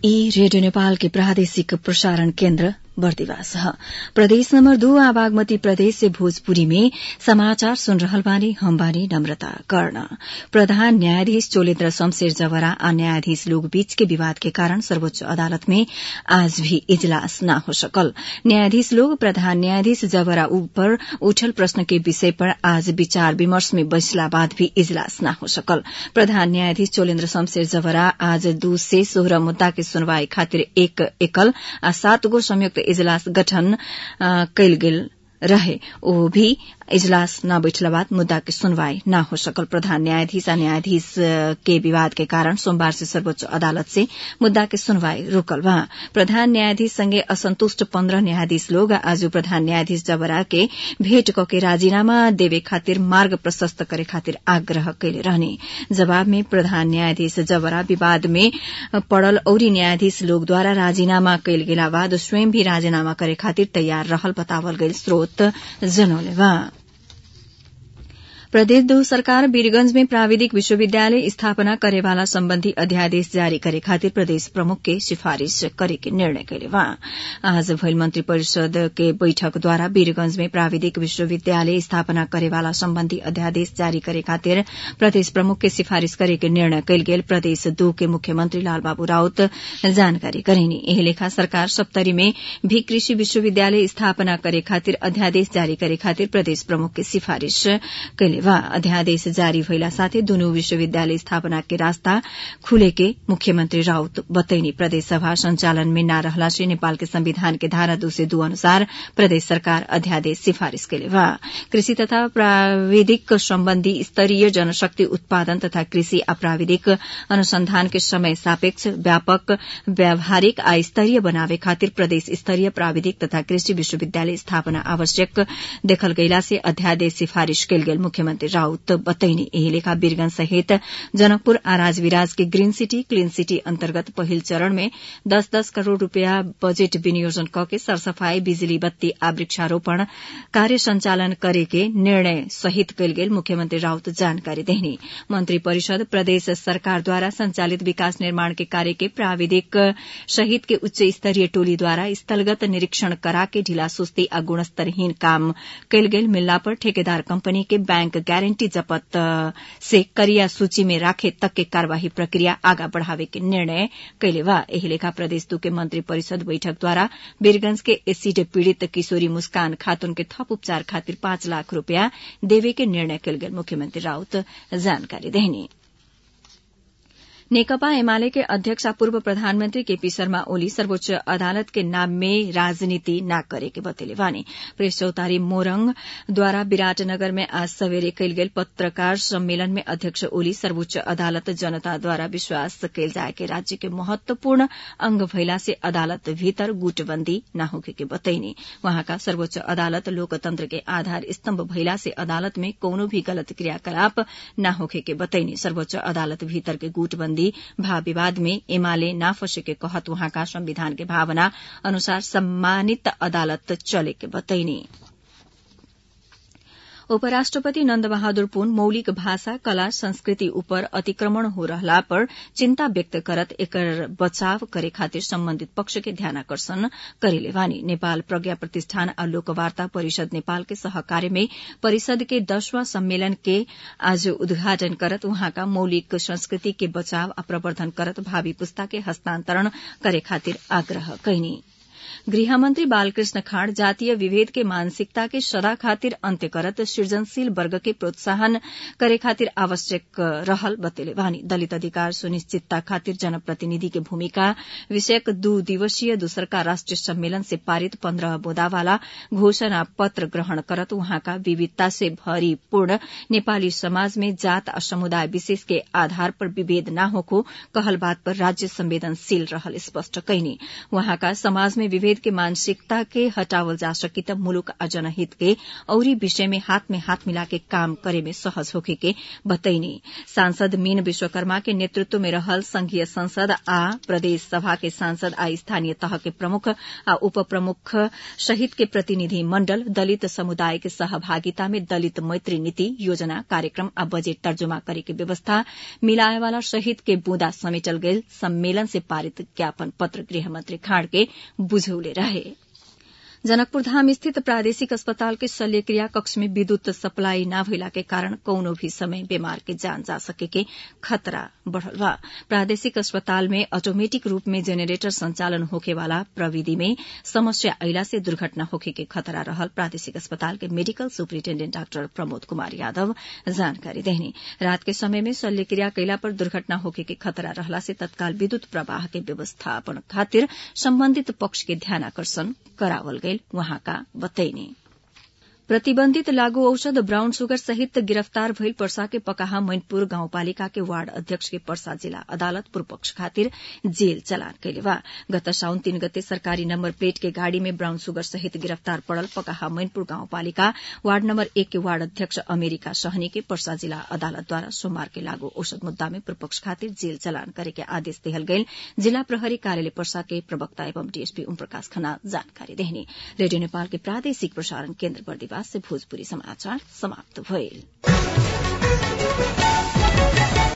ई रेडियो नेपाल के प्रादेशिक प्रसारण केन्द्र बर्दिवास ह प्रदेश नम्बर दू आ बागमती प्रदेश से भोजपुरी में समाचार सुन रहल बानी हम बानी नम्रता कर्ण प्रधान न्यायाधीश चोलेन्द्र शमशेर जवरा आ न्यायाधीश लोग बीच के विवाद के कारण सर्वोच्च अदालत में आज भी इजलास न हो सकल न्यायाधीश लोग प्रधान न्यायाधीश जवरा ऊपर उठल प्रश्न के विषय पर आज विचार विमर्श में बैसला बाद भी इजलास न हो सकल प्रधान न्यायाधीश चोलेन्द्र शमशेर जवरा आज दू से सोह्र मुद्दा के सुनवाई खातिर एक एकल आ सात गो संयुक्त इजलास गठन कयल गेल रहे ओ भी इजलास न बैठला बाद मुद्दा के सुनवाई न हो सकल प्रधान न्यायाधीश आ न्यायाधीश के विवाद के कारण सोमवार से सर्वोच्च अदालत से मुद्दा के सुनवाई रोकल बा प्रधान न्यायाधीश संगे असंतुष्ट पन्ध्र न्यायाधीश लोग आज प्रधान न्यायाधीश जबरा के भेट कके राजीनामा देवे खातिर मार्ग प्रशस्त करे खातिर आग्रह कैले रहने जवाब में प्रधान न्यायाधीश जबरा विवाद में पड़ल औरी न्यायाधीश लोगद्वारा राजीनामा कैल गेला बाद स्वयं भी राजीनामा करे खातिर तैयार रहल बतावल गईल स्रोत जनौले बा प्रदेश दो सरकार वीरगंज में प्राविधिक विश्वविद्यालय स्थापना करेवाला सम्बन्धी अध्यादेश जारी करे खातिर प्रदेश प्रमुख के सिफारिश करे के निर्णय कैले बा आज भइल मंत्री परिषद के बैठक द्वारा वीरगंज में प्राविधिक विश्वविद्यालय स्थापना करेवाला सम्बन्धी अध्यादेश जारी करे खातिर प्रदेश प्रमुख के सिफारिश करे के निर्णय कैल गेल प्रदेश दो के मुख्यमंत्री लालबाबू राउत जानकारी करेनी एही लेखा सरकार सप्तरी में भी कृषि विश्वविद्यालय स्थापना करे खातिर अध्यादेश जारी करे खातिर प्रदेश प्रमुख के सिफारिश कैले वा अध्यादेश जारी भइला साथै दुनु विश्वविद्यालय स्थापना के रास्ता खुले के मुख्यमंत्री राउत बतैनी प्रदेश सभा संचालन में न रहला से नेपाल के संविधान के धारा दू से दू अनुसार प्रदेश सरकार अध्यादेश सिफारिश कैले वा कृषि तथा प्राविधिक सम्बन्धी स्तरीय जनशक्ति उत्पादन तथा कृषि आ प्राविधिक अनुसंधान के समय सापेक्ष व्यापक व्यावहारिक आ स्तरीय बनावे खातिर प्रदेश स्तरीय प्राविधिक तथा कृषि विश्वविद्यालय स्थापना आवश्यक देखल गइला से अध्यादेश सिफारिश कैल गेल मुख्यमंत्री राउत बतैनी एही लेखा वीरगंज सहित जनकपुर आ राजविराज के ग्रीन सिटी क्लीन सिटी अन्तर्गत पहिल चरण में दस दस करोड़ रूपियाँ बजेट विनियोजन कके सरसफाई बिजुली बत्ती आ वृक्षारोपण कार्य संचालन करे के निर्णय सहित कैल गेल मुख्यमंत्री राउत जानकारी देहनी मंत्री परिषद प्रदेश सरकार द्वारा संचालित विकास निर्माण के कार्य के प्राविधिक सहित के उच्च स्तरीय टोली द्वारा स्थलगत निरीक्षण करा के ढिला सुस्ती आ गुणस्तरहीन काम कैल गेल मिलला पर ठेकेदार कंपनी के बैंक गारंटी जपत से करिया सूची में राखे तक के कार्यवाही प्रक्रिया आगा बढ़ावे के निर्णय कैले बा एही लेखा प्रदेश दू के मंत्री परिषद बैठक द्वारा वीरगंज के एसिड पीड़ित किशोरी मुस्कान खातून के थप उपचार खातिर पाँच लाख रूपया देवे के निर्णय कैल गेल मुख्यमंत्री राउत जानकारी देहनी नेकपा एमाले के अध्यक्ष आ पूर्व प्रधानमंत्री केपी शर्मा ओली सर्वोच्च अदालत के नाम में राजनीति न करे के बतेले बानी प्रेस चौतारी मोरंग द्वारा विराटनगर में आज सवेरे कैल गेल पत्रकार सम्मेलन में अध्यक्ष ओली सर्वोच्च अदालत जनता द्वारा विश्वास कैल जाए के राज्य के महत्वपूर्ण अंग भइला से अदालत भीतर गुटबंदी न होखे के बतैनी वहाँका सर्वोच्च अदालत लोकतंत्र के आधार स्तम्भ भइला से अदालत में कौनो भी गलत क्रियाकलाप न होखे के बतैनी सर्वोच्च अदालत भीतर के गुटबंदी भाव विवाद में एमाले ना फंसे के कहत वहाँका संविधान के भावना अनुसार सम्मानित अदालत चले के बतैनी उपराष्ट्रपति नन्द बहादुर पुन मौलिक भाषा कला संस्कृति उपर अतिक्रमण हो रहला पर चिन्ता व्यक्त करत एकर बचाव करे खातिर सम्बन्धित पक्ष के ध्यानकर्षण करेले वानी नेपाल प्रज्ञा प्रतिष्ठान आ लोकवार्ता परिषद नेपाल के सहकार्य में परिषद के दसवां सम्मेलन के आज उद्घाटन करत वहाँका मौलिक संस्कृति के बचाव आ प्रवर्धन करत भावी पुस्ता के हस्तान्तरण करे खातिर आग्रह कैनी गृहमन्त्री बालकृष्ण खाँड जातीय विभेद के मानसिकता के सदा खातिर अन्त्य करत सृजनशील वर्ग के प्रोत्साहन करे खातिर आवश्यक रहल बतेले वानी दलित अधिकार सुनिश्चितता खातिर जनप्रतिनिधि के भूमिका विषयक दू दिवसीय दूसरका राष्ट्रिय सम्मेलन से पारित पन्ध्र बुदावाला घोषणा पत्र ग्रहण करत वहाँका विविधता से भरिपूर्ण नेपाली समाज में जात आ समुदाय विशेष के आधार पर विभेद न होको कहल बात पर राज्य संवेदनशील रहल स्पष्ट कैनी वहाँका समाज में विभेद के मानसिकता के हटावल जा सकी त मुलुक आ जनहित के औरी विषय में हाथ में हाथ मिला के काम करे में सहज होखे के बतैनी सांसद मीन विश्वकर्मा के नेतृत्व में रहल संघीय संसद आ प्रदेश सभा के सांसद आ स्थानीय तह के प्रमुख आ उप प्रमुख सहित के प्रतिनिधि मण्डल दलित समुदाय के सहभागिता में दलित मैत्री नीति योजना कार्यक्रम आ बजेट तर्जुमा करे के व्यवस्था मिलाएवाला सहित के बूंदा समेटल गयल सम्मेलन से पारित ज्ञापन पत्र गृहमंत्री खाड़ के बुझौले रहे जनकपुर धाम स्थित प्रादेशिक अस्पताल के शल्यक्रिया कक्ष में विद्युत सप्लाई न भइला के कारण कौनो भी समय बीमार के जान जा सके के खतरा बढ़ल बा प्रादेशिक अस्पताल में ऑटोमेटिक रूप में जेनेरेटर संचालन होखे वाला प्रविधि में समस्या अइला से दुर्घटना होखे के खतरा रहल प्रादेशिक अस्पताल के medical superintendent doctor Pramod Kumar Yadav जानकारी देहनी रात के समय में शल्यक्रिया कैला पर दुर्घटना होखे के खतरा रहला से तत्काल विद्युत प्रवाह के व्यवस्थापन खातिर सम्बन्धित पक्ष के ध्यानाकर्षण करावल गयल वहाँका बतैनी प्रतिबन्धित लागू औषध ब्राउन सुगर सहित गिरफ्तार भइल पर्सा के पकाहा मैनपुर गाउँपालिका के वार्ड अध्यक्ष के पर्सा जिल्ला अदालत पूर्वपक्ष खातिर जेल चलान कैले बा गत साउन तीन गते सरकारी नम्बर प्लेट के गाड़ी में ब्राउन सुगर सहित गिरफ्तार पड़ल पकाहा मैनपुर गाउँपालिका वार्ड नम्बर एक के वार्ड अध्यक्ष अमेरिका सहनी के पर्सा जिल्ला अदालतद्वारा सोमबार के लागू औषध मुद्दा में पूर्वपक्ष खातिर जेल चलान करे के आदेश देहल गयल जिल्ला प्रहरी कार्यालय पर्सा के प्रवक्ता एवं डीएसपी ओम प्रकाश खन्ना जानकारी देहनी रेडियो नेपाल के प्रादेशिक प्रसारण केन्द्र बर्दिवास से भोजपुरी समाचार समाप्त भइल